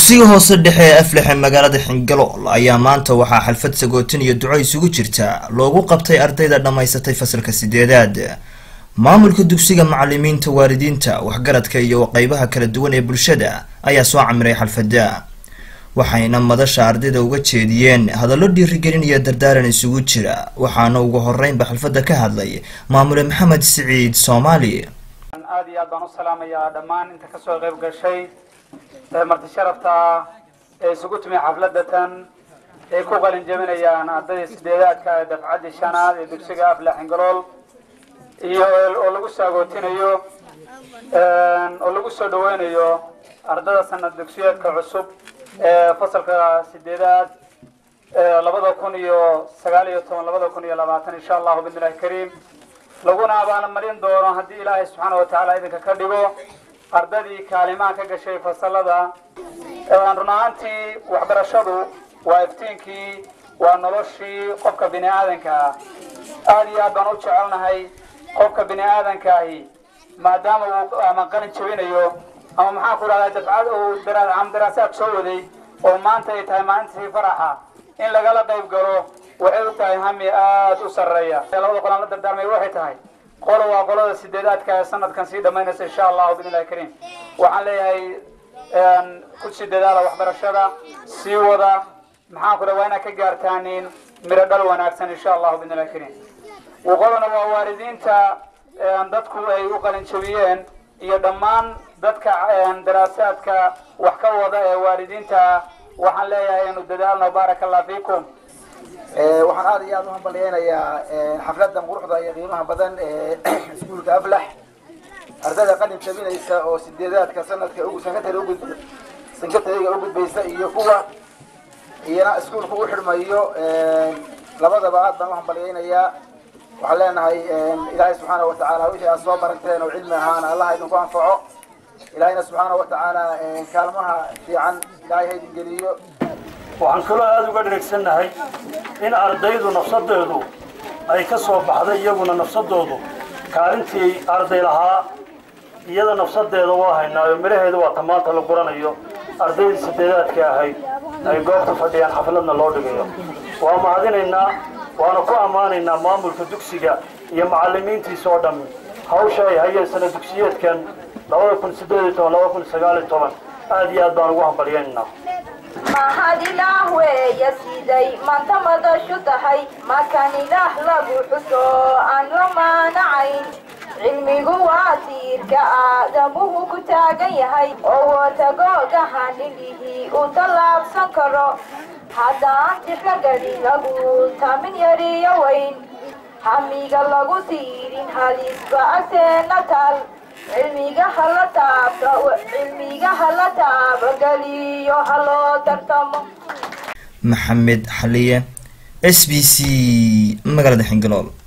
dugsiga hoose dhexe ee aflexe magaalada xingalool ayaa maanta waxaa xalfad sagootin iyo duco isugu jirta loogu qabtay ardayda dhammaysatay fasalka sideedaad maamulka dugsiga macalimiinta waalidiinta waxgaradka iyo qeybaha kala duwan ee bulshada ayaa soo camiray xalfada waxayna madasha ardayda uga jeediyeen hadallo dhiirigelin iyo dardaaran isugu jira waxaana ugu horeynba xalfadda ka hadlay maamule maxamed siciid soomaali aad iyo aad baan u salaamayaa dhammaan inta kasoo qayb gashay marti sharafta ee isugu timi xafladatan ay ku qalin jebinayaan ardayda sideedaadka ee dafcaddii shanaad ee dugsiga afla xingalool iyo oo lagu saagootinayo oo lagu soo dhaweynayo ardada sanad dugsiyeedka cusub ee fasalka sideedaad labada kun iyo sagaal iyo toban labada kun iyo labaatan insha allahu bidnillahi kariim laguna abaalmarin doono haddii ilaahay subxaana watacaala idinka ka dhigo ardadii kaalimaan ka gashay fasalada run ahaantii waxbarashadu waa iftiinkii waa noloshii qofka bini aadanka ah aada iyo aad baan u jecelnahay qofka bini aadankahi maadaama uu ama qalin jabinayo ama maxaan ku dhahdaa dafcad uu ama daraasaad soo waday oo maanta ay tahay maalintii faraxa in lagala qayb galo waxay u tahay hami aada u sarreeya labada qolaan la dardaarmay waxay tahay qolo waa qolada sideedaadka ee sanadkan sii dhamaynaysa insha allahu bidnillahi kariim waxaan leeyahay ku sii dadaala waxbarashada sii wada maxaan ku dhaha waa inaad ka gaartaanin miro dhal wanaagsan insha allahu bidnillahi kariim qolona waa waalidiinta dadku ay u qalin jabiyeen iyo dhammaan dadka daraasaadka wax ka wada ee waalidiinta waxaan leeyahay inu dadaalno baaraka allah fiikum waxaan aada iyo aada u hambalyeynayaa xafladan quruxda iyo qiimaha badan ee iskuulka aflax ardayda qalin jabinaysa oo sideedaadka sanadka ugu sankatari ugud sankatariga u gudbaysa iyo kuwa iyana iskuulka u xidhmayo labadaba aad baan u hambalyeynayaa waxaan leenahay ilaahay subxaana watacaala wixii aad soo baranteen oo cilmi ahaana allaha idinku anfaco ilaahayna subxaana watacaala kaalmaha fiican ilaahay ha idin geliyo waxaan kaloo aada uga dheregsannahay in ardaydu nafsadeedu ay ka soo baxday iyaguna nafsadoodu kaalintii arday lahaa iyada nafsadeeda waa haynaayo midhaheeda waa ta maanta la guranayo ardaydii sideedaadka ahayd ay goobta fadhiyaan xafladna loo dhigayo waa mahadinaynaa waana ku ammaanaynaa maamulka dugsiga iyo macallimiintiisa oo dhammi hawsha ay hayeen sana dugsiyeedkan labada kun sideed iyo toban laba kun sagaal iyo toban aada iyo aad baan ugu hambalyaynaynaa mahad ilaah weeya siday maanta madashu tahay makan ilaah lagu xuso aan la maanacayn cilmigu waa tiirka aadamuhu ku taagan yahay oo watagoogaha nilihii uu tallaabsan karo haddaan tixlagadi lagu tamin yariyo weyn hamiga lagu tiirin halisba agteena taal cilmiga hala taabta cilmiga hala taabageliyo haloo tartamo maxamed xaliye s b c magaalada xingalool